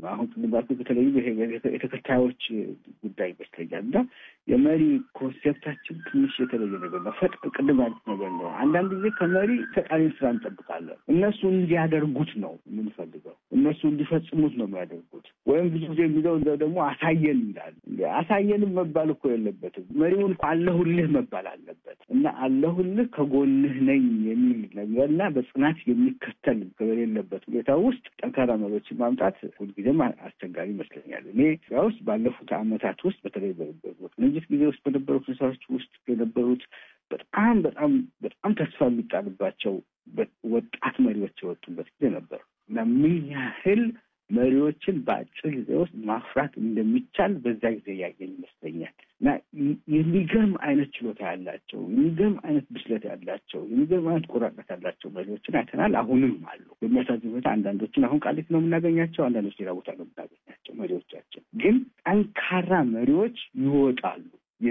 አሁን ቅድም ባልኩት በተለይ ይሄ የተከታዮች ጉዳይ ይመስለኛል እና የመሪ ኮንሴፕታችን ትንሽ የተለየ ነገር ነው። ፈጥ ቅድም ያሉት ነገር ነው። አንዳንድ ጊዜ ከመሪ ፈጣሪን ስራ እንጠብቃለን። እነሱ እንዲያደርጉት ነው የምንፈልገው፣ እነሱ እንዲፈጽሙት ነው የሚያደርጉት። ወይም ብዙ ጊዜ የሚለው ደግሞ አሳየን ይላል። አሳየንም መባል እኮ የለበትም። መሪውን እኮ አለሁልህ መባል አለበት እና አለሁልህ ከጎንህ ነኝ የሚል ነገር እና በጽናት የሚከተል በሌለበት ሁኔታ ውስጥ ጠንካራ መሪዎችን ማምጣት ሁልጊዜም አስቸጋሪ ይመስለኛል። እኔ ኢትዮጵያ ውስጥ ባለፉት ዓመታት ውስጥ በተለይ በቅንጅት ጊዜ ውስጥ በነበሩ ሁኔታዎች ውስጥ የነበሩት በጣም በጣም በጣም ተስፋ የሚጣልባቸው ወጣት መሪዎች የወጡበት ጊዜ ነበር እና ምን ያህል መሪዎችን በአጭር ጊዜ ውስጥ ማፍራት እንደሚቻል በዛ ጊዜ ያየን ይመስለኛል እና የሚገርም አይነት ችሎታ ያላቸው የሚገርም አይነት ብስለት ያላቸው የሚገርም አይነት ቆራጥነት ያላቸው መሪዎችን አይተናል። አሁንም አሉ። በሚያሳዝን ሁኔታ አንዳንዶችን አሁን ቃሊቲ ነው የምናገኛቸው፣ አንዳንዶች ሌላ ቦታ ነው የምናገኛቸው። መሪዎቻችን ግን ጠንካራ መሪዎች ይወጣሉ።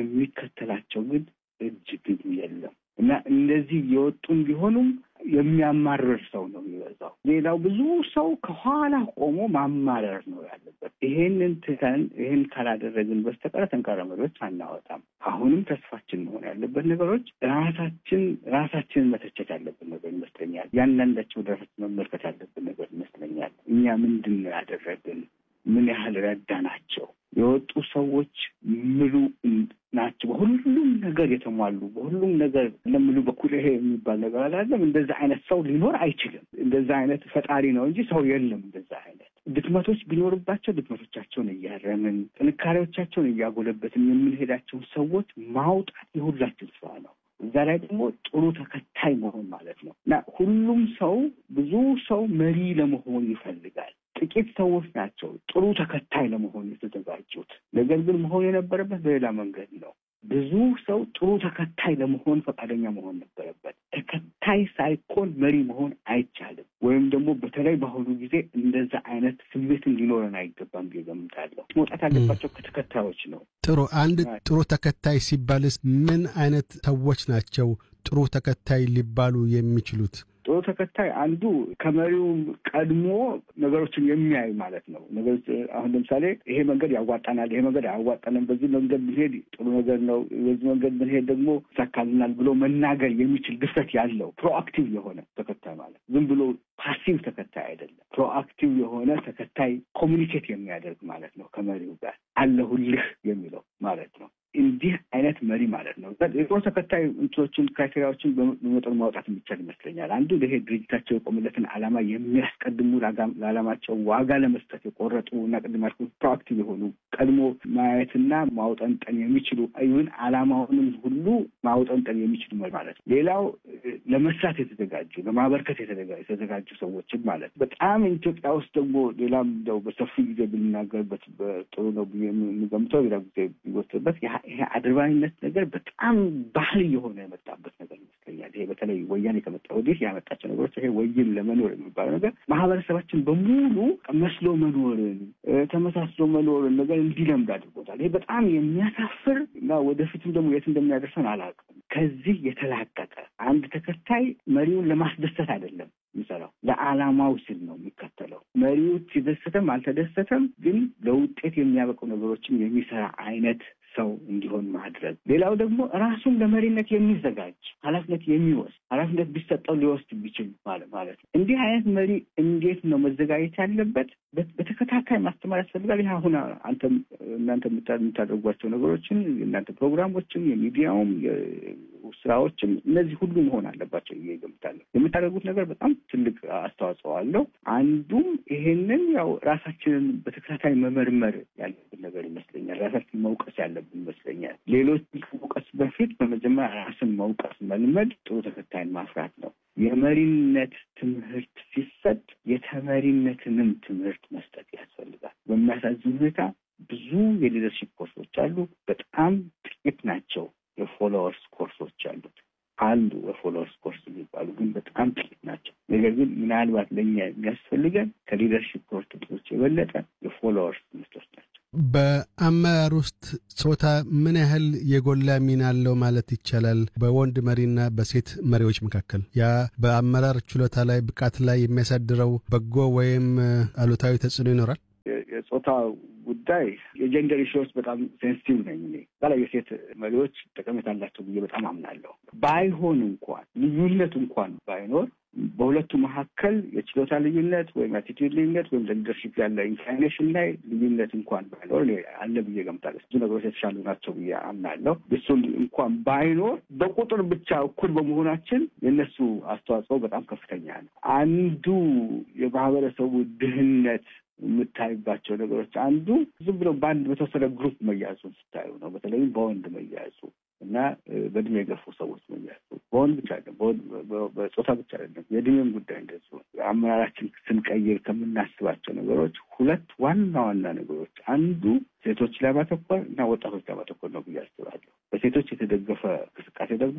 የሚከተላቸው ግን እጅግ የለም እና እንደዚህ የወጡም ቢሆኑም የሚያማርር ሰው ነው የሚበዛው። ሌላው ብዙ ሰው ከኋላ ቆሞ ማማረር ነው ያለበት። ይሄንን ትተን ይሄን ካላደረግን በስተቀር ጠንካራ መሪዎች አናወጣም። አሁንም ተስፋችን መሆን ያለበት ነገሮች ራሳችን ራሳችንን መተቸት ያለብን ነገር ይመስለኛል። ያንዳንዳቸው ወደ ራሳችን መመልከት ያለብን ነገር ይመስለኛል። እኛ ምንድን ነው ያደረግን? ምን ያህል ረዳናቸው? የወጡ ሰዎች ምሉ ናቸው። በሁሉም ነገር የተሟሉ በሁሉም ነገር ለምሉ በኩል ይሄ የሚባል ነገር አላለም። እንደዛ አይነት ሰው ሊኖር አይችልም። እንደዛ አይነት ፈጣሪ ነው እንጂ ሰው የለም። እንደዛ አይነት ድክመቶች ቢኖርባቸው ድክመቶቻቸውን እያረምን ጥንካሬዎቻቸውን እያጎለበትን የምንሄዳቸውን ሰዎች ማውጣት የሁላችን ስራ ነው። እዛ ላይ ደግሞ ጥሩ ተከታይ መሆን ማለት ነው እና ሁሉም ሰው ብዙ ሰው መሪ ለመሆን ይፈልጋል። ጥቂት ሰዎች ናቸው ጥሩ ተከታይ ለመሆን የተዘጋጁት። ነገር ግን መሆን የነበረበት በሌላ መንገድ ነው። ብዙ ሰው ጥሩ ተከታይ ለመሆን ፈቃደኛ መሆን ነበረበት። ተከታይ ሳይኮን መሪ መሆን አይቻልም። ወይም ደግሞ በተለይ በአሁኑ ጊዜ እንደዛ አይነት ስሜትን ሊኖረን አይገባም ብዬ እገምታለሁ። መውጣት ያለባቸው ከተከታዮች ነው። ጥሩ አንድ ጥሩ ተከታይ ሲባልስ ምን አይነት ሰዎች ናቸው ጥሩ ተከታይ ሊባሉ የሚችሉት? ጥሩ ተከታይ አንዱ ከመሪው ቀድሞ ነገሮችን የሚያይ ማለት ነው። ነገሮች አሁን ለምሳሌ ይሄ መንገድ ያዋጣናል፣ ይሄ መንገድ አያዋጣንም፣ በዚህ መንገድ ብንሄድ ጥሩ ነገር ነው፣ በዚህ መንገድ ብንሄድ ደግሞ ይሳካልናል ብሎ መናገር የሚችል ድፍረት ያለው ፕሮአክቲቭ የሆነ ተከታይ ማለት ዝም ብሎ ፓሲቭ ተከታይ አይደለም። ፕሮአክቲቭ የሆነ ተከታይ ኮሚኒኬት የሚያደርግ ማለት ነው ከመሪው ጋር አለሁልህ የሚለው ማለት ነው። እንዲህ አይነት መሪ ማለት ነው። የጦር ተከታይ እንትኖችን ክራይቴሪያዎችን በመጠኑ ማውጣት የሚቻል ይመስለኛል። አንዱ ይሄ ድርጅታቸው የቆሙለትን ዓላማ የሚያስቀድሙ ለዓላማቸው ዋጋ ለመስጠት የቆረጡ እና ቅድም ያልኩት ፕሮአክቲቭ የሆኑ ቀድሞ ማየትና ማውጠንጠን የሚችሉ ይሁን ዓላማውንም ሁሉ ማውጠንጠን የሚችሉ መሪ ማለት ነው። ሌላው ለመስራት የተዘጋጁ ለማበርከት የተዘጋጁ ሰዎችን ማለት ነው። በጣም ኢትዮጵያ ውስጥ ደግሞ ሌላም እንደው በሰፊ ጊዜ ብንናገርበት ጥሩ ነው ብዬ የሚገምተው ሌላ ጊዜ ቢወስድበት ይሄ አድርባይነት ነገር በጣም ባህል እየሆነ የመጣበት ነገር ይመስለኛል። ይሄ በተለይ ወያኔ ከመጣ ወዲህ ያመጣቸው ነገሮች ይሄ ወይን ለመኖር የሚባለው ነገር ማህበረሰባችን በሙሉ መስሎ መኖርን ተመሳስሎ መኖርን ነገር እንዲለምድ አድርጎታል። ይሄ በጣም የሚያሳፍር እና ወደፊትም ደግሞ የት እንደሚያደርሰን አላውቅም። ከዚህ የተላቀቀ አንድ ተከታይ መሪውን ለማስደሰት አይደለም የሚሰራው ለዓላማው ሲል ነው የሚከተለው። መሪው ሲደሰተም አልተደሰተም ግን ለውጤት የሚያበቁ ነገሮችን የሚሰራ አይነት ሰው እንዲሆን ማድረግ። ሌላው ደግሞ ራሱን ለመሪነት የሚዘጋጅ ኃላፊነት የሚወስድ ኃላፊነት ቢሰጠው ሊወስድ ቢችል ማለት ነው። እንዲህ አይነት መሪ እንዴት ነው መዘጋጀት ያለበት? በተከታታይ ማስተማር ያስፈልጋል። ይህ አሁን አንተም እናንተ የምታደርጓቸው ነገሮችን የእናንተ ፕሮግራሞችም፣ የሚዲያውም ስራዎችም እነዚህ ሁሉ መሆን አለባቸው ብዬ እገምታለሁ። የምታደርጉት ነገር በጣም ትልቅ አስተዋጽኦ አለው። አንዱም ይሄንን ያው ራሳችንን በተከታታይ መመርመር ያለብን ነገር ይመስለኛል። ራሳችን መውቀስ ያለብን ይመስለኛል። ሌሎች ከመውቀስ በፊት በመጀመሪያ ራስን መውቀስ መልመድ ጥሩ ተከታይን ማፍራት ነው። የመሪነት ትምህርት ሲሰጥ የተመሪነትንም ትምህርት መስጠት ያስፈልጋል። በሚያሳዝን ሁኔታ ብዙ የሊደርሺፕ ኮርሶች አሉ። በጣም ጥቂት ናቸው የፎሎወርስ ኮርሶች አሉት። አሉ የፎሎወርስ ኮርስ የሚባሉ ግን በጣም ጥቂት ናቸው። ነገር ግን ምናልባት ለእኛ የሚያስፈልገን ከሊደርሺፕ ኮርሶች የበለጠ የፎሎወርስ ትምህርቶች ናቸው። በአመራር ውስጥ ጾታ ምን ያህል የጎላ ሚና አለው ማለት ይቻላል? በወንድ መሪና በሴት መሪዎች መካከል ያ በአመራር ችሎታ ላይ ብቃት ላይ የሚያሳድረው በጎ ወይም አሉታዊ ተጽዕኖ ይኖራል? የጾታ ጉዳይ የጀንደር ኢሹዎች በጣም ሴንሲቲቭ ነኝ እኔ በላይ የሴት መሪዎች ጠቀሜታ አላቸው ብዬ በጣም አምናለሁ። ባይሆን እንኳን ልዩነት እንኳን ባይኖር በሁለቱ መካከል የችሎታ ልዩነት ወይም አቲቲዩድ ልዩነት ወይም ለሊደርሽፕ ያለ ኢንክላይኔሽን ላይ ልዩነት እንኳን ባይኖር አለ ብዬ ገምታለሁ። ብዙ ነገሮች የተሻሉ ናቸው ብዬ አምናለሁ። እሱን እንኳን ባይኖር በቁጥር ብቻ እኩል በመሆናችን የእነሱ አስተዋጽኦ በጣም ከፍተኛ ነው። አንዱ የማህበረሰቡ ድህነት የምታይባቸው ነገሮች አንዱ ዝም ብሎ በአንድ በተወሰነ ግሩፕ መያዙን ስታዩ ነው። በተለይም በወንድ መያዙ እና በእድሜ የገፉ ሰዎች መያዙ በወንድ ብቻ አይደለም፣ በጾታ ብቻ አይደለም፣ የእድሜም ጉዳይ እንደዚሁ። አመራራችን ስንቀይር ከምናስባቸው ነገሮች ሁለት ዋና ዋና ነገሮች አንዱ ሴቶች ላይ ማተኮር እና ወጣቶች ላይ ማተኮር ነው ብዬ አስባለሁ። በሴቶች የተደገፈ እንቅስቃሴ ደግሞ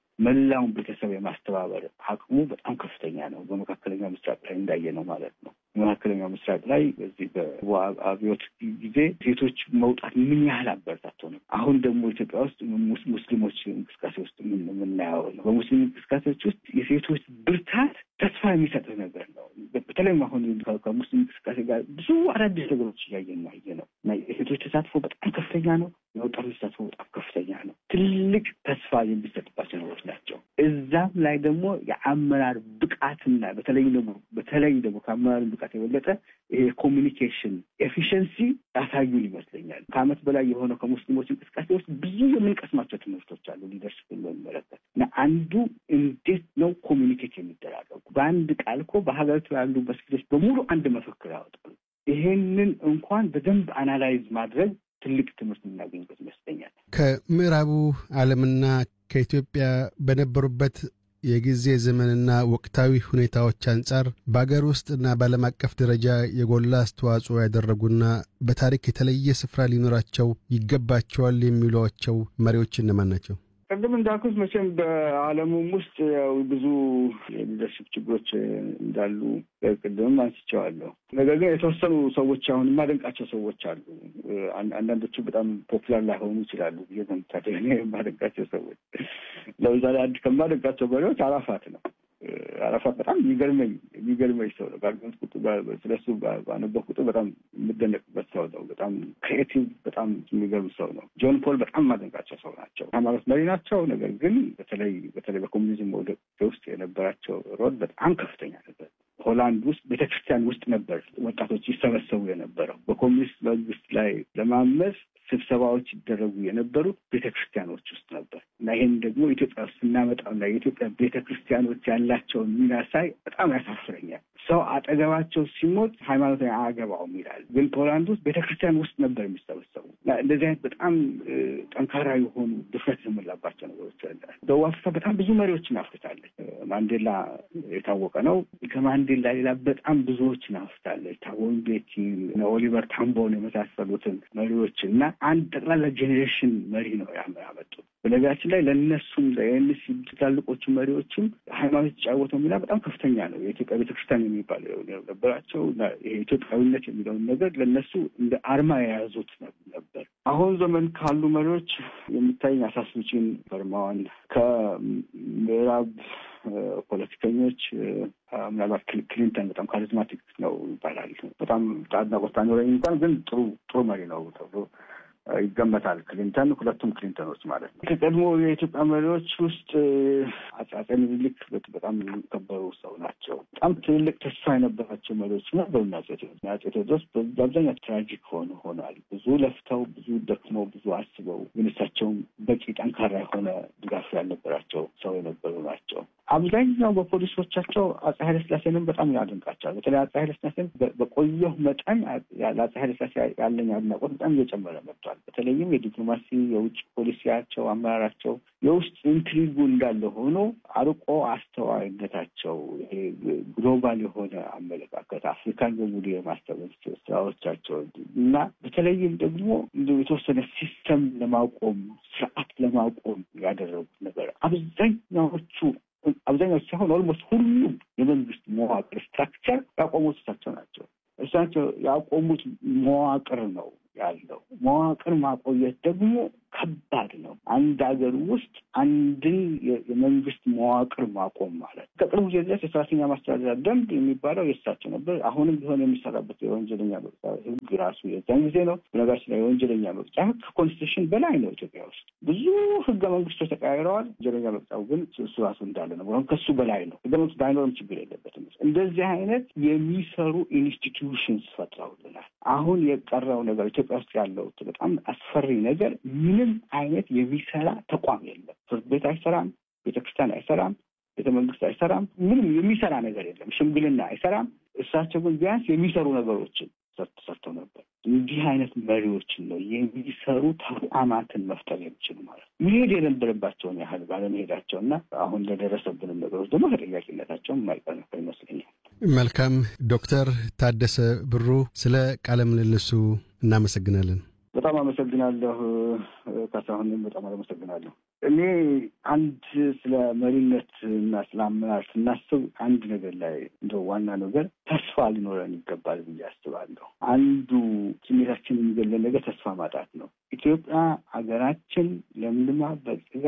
መላውን ቤተሰብ የማስተባበር አቅሙ በጣም ከፍተኛ ነው። በመካከለኛው ምስራቅ ላይ እንዳየ ነው ማለት ነው። በመካከለኛው ምስራቅ ላይ በዚህ በአብዮት ጊዜ ሴቶች መውጣት ምን ያህል አበረታቶ ነው። አሁን ደግሞ ኢትዮጵያ ውስጥ ሙስሊሞች እንቅስቃሴ ውስጥ የምናየው ነው። በሙስሊም እንቅስቃሴዎች ውስጥ የሴቶች ብርታት ተስፋ የሚሰጥህ ነገር ነው። በተለይም አሁን ከሙስሊም እንቅስቃሴ ጋር ብዙ አዳዲስ ነገሮች እያየን ማየ ነው እና የሴቶች ተሳትፎ በጣም ከፍተኛ ነው። የወጣቶች ተሳትፎ በጣም ከፍተኛ ነው። ትልቅ ተስፋ የሚሰጥባቸው ነገሮች ናቸው። እዛም ላይ ደግሞ የአመራር ብቃትና በተለይ ደግሞ በተለይ ደግሞ ከአመራር ብቃት የበለጠ ይሄ ኮሚኒኬሽን ኤፊሽንሲ ያሳዩን ይመስለኛል። ከዓመት በላይ የሆነው ከሙስሊሞች እንቅስቃሴ ውስጥ ብዙ የምንቀስማቸው ትምህርቶች አሉ። ሊደርሽፕ በሚመለከት እና አንዱ እንዴት ነው ኮሚኒኬት የሚደራረጉ በአንድ ቃል እኮ በሀገሪቱ ያሉ መስጊዶች በሙሉ አንድ መፈክር ያወጣሉ። ይሄንን እንኳን በደንብ አናላይዝ ማድረግ ትልቅ ትምህርት የምናገኝበት ይመስለኛል። ከምዕራቡ ዓለምና ከኢትዮጵያ በነበሩበት የጊዜ ዘመንና ወቅታዊ ሁኔታዎች አንጻር በአገር ውስጥ እና በዓለም አቀፍ ደረጃ የጎላ አስተዋጽኦ ያደረጉና በታሪክ የተለየ ስፍራ ሊኖራቸው ይገባቸዋል የሚሏቸው መሪዎች እነማን ናቸው? ቅድም እንዳልኩት መቼም በዓለሙም ውስጥ ያው ብዙ የሊደርሽፕ ችግሮች እንዳሉ ቅድምም አንስቼዋለሁ። ነገር ግን የተወሰኑ ሰዎች አሁን የማደንቃቸው ሰዎች አሉ። አንዳንዶቹ በጣም ፖፑላር ላይሆኑ ይችላሉ ብዬ ገምታለሁ። እኔ የማደንቃቸው ሰዎች ለምሳሌ አንድ ከማደንቃቸው መሪዎች አራፋት ነው። አራፋት በጣም የሚገርመኝ የሚገርመኝ ሰው ነው። ባገኘሁት ቁጥር ስለሱ ባነበብኩ ቁጥር በጣም የምደነቅበት ሰው ነው። በጣም ክሬቲቭ፣ በጣም የሚገርም ሰው ነው። ጆን ፖል በጣም የማደንቃቸው ሰው ናቸው። ሃይማኖት መሪ ናቸው። ነገር ግን በተለይ በተለይ በኮሚኒዝም መውደቅ ውስጥ የነበራቸው ሮል በጣም ከፍተኛ ነበር። ሆላንድ ውስጥ ቤተክርስቲያን ውስጥ ነበር ወጣቶች ይሰበሰቡ የነበረው። በኮሚኒስት መንግስት ላይ ለማመፅ ስብሰባዎች ይደረጉ የነበሩት ቤተክርስቲያኖች ውስጥ ነበር እና ይህን ደግሞ ኢትዮጵያ ውስጥ ስናመጣውና የኢትዮጵያ ቤተክርስቲያኖች ያላቸውን ሚና ሳይ በጣም ያሳፍረኛል። ሰው አጠገባቸው ሲሞት ሃይማኖት አያገባውም ይላል። ግን ፖላንድ ውስጥ ቤተክርስቲያን ውስጥ ነበር የሚሰበሰቡ እና እንደዚህ አይነት በጣም ጠንካራ የሆኑ ድፍረት የሞላባቸው ነገሮች አለ። ደቡብ አፍሪካ በጣም ብዙ መሪዎችን አፍርታለች። ማንዴላ የታወቀ ነው። ከማንዴላ ሌላ በጣም ብዙዎችን አፍርታለች። ታቦ ምቤኪ፣ ኦሊቨር ታምቦን የመሳሰሉትን መሪዎች እና አንድ ጠቅላላ ጄኔሬሽን መሪ ነው ያመጡት። በነገራችን ላይ ለእነሱም ለኤንሲ ትላልቆቹ መሪዎችም ሃይማኖት የተጫወተው ሚና በጣም ከፍተኛ ነው። የኢትዮጵያ ቤተክርስቲያን የሚባል ነበራቸው። ይሄ ኢትዮጵያዊነት የሚለውን ነገር ለእነሱ እንደ አርማ የያዙት ነበር። አሁን ዘመን ካሉ መሪዎች የሚታይ አሳስብጪን በርማዋን ከምዕራብ ፖለቲከኞች ምናልባት ክሊንተን በጣም ካሪዝማቲክ ነው ይባላል። በጣም አድናቆት ባይኖረኝ እንኳን ግን ጥሩ ጥሩ መሪ ነው ተብሎ ይገመታል። ክሊንተን ሁለቱም ክሊንተኖች ማለት ነው። ከቀድሞ የኢትዮጵያ መሪዎች ውስጥ አፄ ምኒልክ በጣም የሚከበሩ ሰው ናቸው። በጣም ትልልቅ ተስፋ የነበራቸው መሪዎች ነበሩ። አፄ ቴዎድሮስ በአብዛኛው ትራጂክ ሆነ ሆኗል። ብዙ ለፍተው፣ ብዙ ደክመው፣ ብዙ አስበው ግን እሳቸውም በቂ ጠንካራ የሆነ ድጋፍ ያልነበራቸው ሰው የነበሩ ናቸው። አብዛኛው በፖሊሶቻቸው አፄ ኃይለስላሴንም በጣም ያደንቃቸዋል። በተለይ አፄ ኃይለስላሴን በቆየሁ መጠን ለአፄ ኃይለስላሴ ያለኝ አድናቆት በጣም እየጨመረ መጥቷል። በተለይም የዲፕሎማሲ የውጭ ፖሊሲያቸው፣ አመራራቸው፣ የውስጥ ኢንትሪጉ እንዳለ ሆኖ አርቆ አስተዋይነታቸው፣ ይሄ ግሎባል የሆነ አመለካከት አፍሪካን በሙሉ የማስተባበር ስራዎቻቸው እና በተለይም ደግሞ የተወሰነ ሲስተም ለማቆም ስርዓት ለማቆም ያደረጉት ነገር አብዛኛዎቹ አብዛኛዎቹ ሳይሆን ኦልሞስት ሁሉም የመንግስት መዋቅር ስትራክቸር ያቆሙት እሳቸው ናቸው። እሳቸው ያቆሙት መዋቅር ነው ያለው። መዋቅር ማቆየት ደግሞ ከባድ ነው። አንድ ሀገር ውስጥ አንድን የመንግስት መዋቅር ማቆም ማለት ከቅርቡ ጊዜ ድረስ የሰራተኛ ማስተዳደሪያ ደንብ የሚባለው የእሳቸው ነበር። አሁንም ቢሆን የሚሰራበት የወንጀለኛ መቅጫ ህግ ራሱ የዛን ጊዜ ነው። በነገራችን ላይ የወንጀለኛ መቅጫ ህግ ከኮንስቲቱሽን በላይ ነው። ኢትዮጵያ ውስጥ ብዙ ህገ መንግስቶች ተቀያይረዋል። ወንጀለኛ መቅጫው ግን እሱ ራሱ እንዳለ ነው። ወይም ከሱ በላይ ነው። ህገ መንግስት ባይኖርም ችግር የለበትም። እንደዚህ አይነት የሚሰሩ ኢንስቲትዩሽንስ ፈጥረውልናል። አሁን የቀረው ነገር ኢትዮጵያ ውስጥ ያለው በጣም አስፈሪ ነገር ምንም አይነት የሚሰራ ተቋም የለም። ፍርድ ቤት አይሰራም፣ ቤተክርስቲያን አይሰራም፣ ቤተ መንግስት አይሰራም። ምንም የሚሰራ ነገር የለም። ሽምግልና አይሰራም። እሳቸው ግን ቢያንስ የሚሰሩ ነገሮችን ሰርተው ነበር። እንዲህ አይነት መሪዎችን ነው የሚሰሩ ተቋማትን መፍጠር የሚችሉ ማለት ነው። መሄድ የነበረባቸውን ያህል ባለመሄዳቸው እና አሁን ለደረሰብንም ነገሮች ደግሞ ተጠያቂነታቸውን የማይቀር ነበር ይመስለኛል። መልካም ዶክተር ታደሰ ብሩ ስለ ቃለ ምልልሱ እናመሰግናለን። በጣም አመሰግናለሁ ካሳሁንም በጣም አመሰግናለሁ። እኔ አንድ ስለ መሪነት እና ስለ አመራር ስናስብ አንድ ነገር ላይ እንደ ዋና ነገር ተስፋ ሊኖረን ይገባል ብዬ አስባለሁ። አንዱ ስሜታችን የሚገለን ነገር ተስፋ ማጣት ነው። ኢትዮጵያ ሀገራችን ለምልማ በጽጋ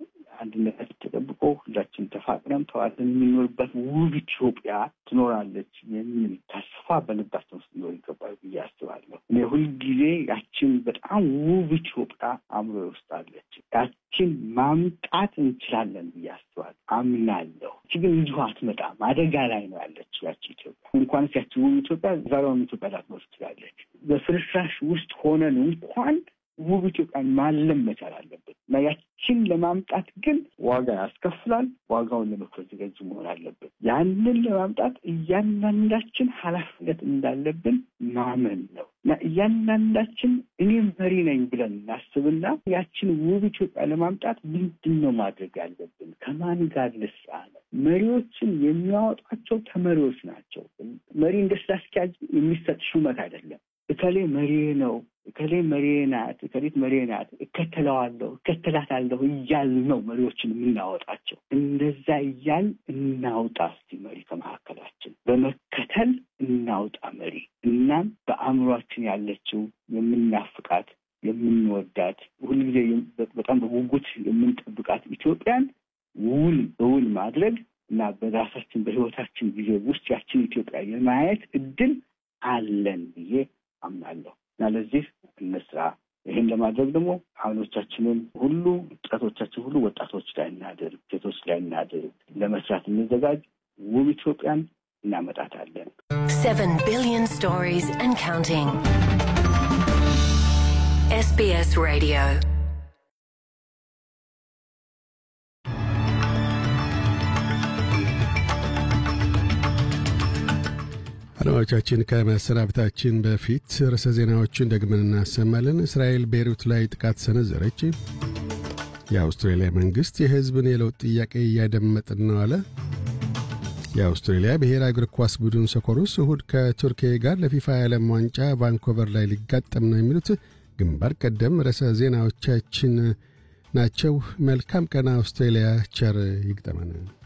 አንድነታችን ተጠብቆ ሁላችን ተፋቅረን ተዋደን የምንኖርበት ውብ ኢትዮጵያ ትኖራለች የሚል ተስፋ በልባችን ውስጥ ሊኖር ይገባል ብዬ አስባለሁ። እኔ ሁልጊዜ ያችን በጣም ውብ ኢትዮጵያ አእምሮ ውስጥ አለች። ያችን ማምጣት እንችላለን ብዬ አስባለሁ፣ አምናለሁ። እቺ ግን እንዲሁ አትመጣም። አደጋ ላይ ነው ያለችው ያቺ ኢትዮጵያ። እንኳንስ ያቺ ውብ ኢትዮጵያ ዛሬውን ኢትዮጵያ ላትኖር ትችላለች። በፍርስራሽ ውስጥ ሆነን እንኳን ውብ ኢትዮጵያን ማለም መቻል አለብን እና ያችን ለማምጣት ግን ዋጋ ያስከፍላል። ዋጋውን ለመክፈል ዝግጁ መሆን አለብን። ያንን ለማምጣት እያንዳንዳችን ኃላፊነት እንዳለብን ማመን ነው እና እያንዳንዳችን እኔም መሪ ነኝ ብለን እናስብና ያችን ውብ ኢትዮጵያ ለማምጣት ምንድን ነው ማድረግ ያለብን? ከማን ጋር ልስራ ነው? መሪዎችን የሚያወጧቸው ተመሪዎች ናቸው። መሪ እንደ ስራ አስኪያጅ የሚሰጥ ሹመት አይደለም። እከሌ መሪ ነው እከሌ መሪ ናት፣ እከሌት መሪ ናት፣ እከተለዋለሁ፣ እከተላታለሁ እያል ነው መሪዎችን የምናወጣቸው። እንደዛ እያል እናውጣ እስቲ መሪ ከመካከላችን በመከተል እናውጣ መሪ። እናም በአእምሯችን ያለችው የምናፍቃት የምንወዳት ሁልጊዜ በጣም በጉጉት የምንጠብቃት ኢትዮጵያን ውል በውል ማድረግ እና በራሳችን በሕይወታችን ጊዜ ውስጥ ያችን ኢትዮጵያ የማየት እድል አለን ብዬ አምናለሁ እና ለዚህ እንስራ። ይህን ለማድረግ ደግሞ አሁኖቻችንን ሁሉ ጥረቶቻችን ሁሉ ወጣቶች ላይ እናድርግ፣ ሴቶች ላይ እናድርግ። ለመስራት እንዘጋጅ። ውብ ኢትዮጵያን እናመጣታለን። Seven billion stories and counting. SBS Radio. አድማጮቻችን ከመሰናበታችን በፊት ርዕሰ ዜናዎችን ደግመን እናሰማለን። እስራኤል ቤይሩት ላይ ጥቃት ሰነዘረች። የአውስትሬልያ መንግሥት የሕዝብን የለውጥ ጥያቄ እያደመጥን ነው አለ። የአውስትሬልያ ብሔራዊ እግር ኳስ ቡድን ሰኮሩስ እሁድ ከቱርኪያ ጋር ለፊፋ የዓለም ዋንጫ ቫንኮቨር ላይ ሊጋጠም ነው የሚሉት ግንባር ቀደም ርዕሰ ዜናዎቻችን ናቸው። መልካም ቀን አውስትሬልያ። ቸር ይግጠመን።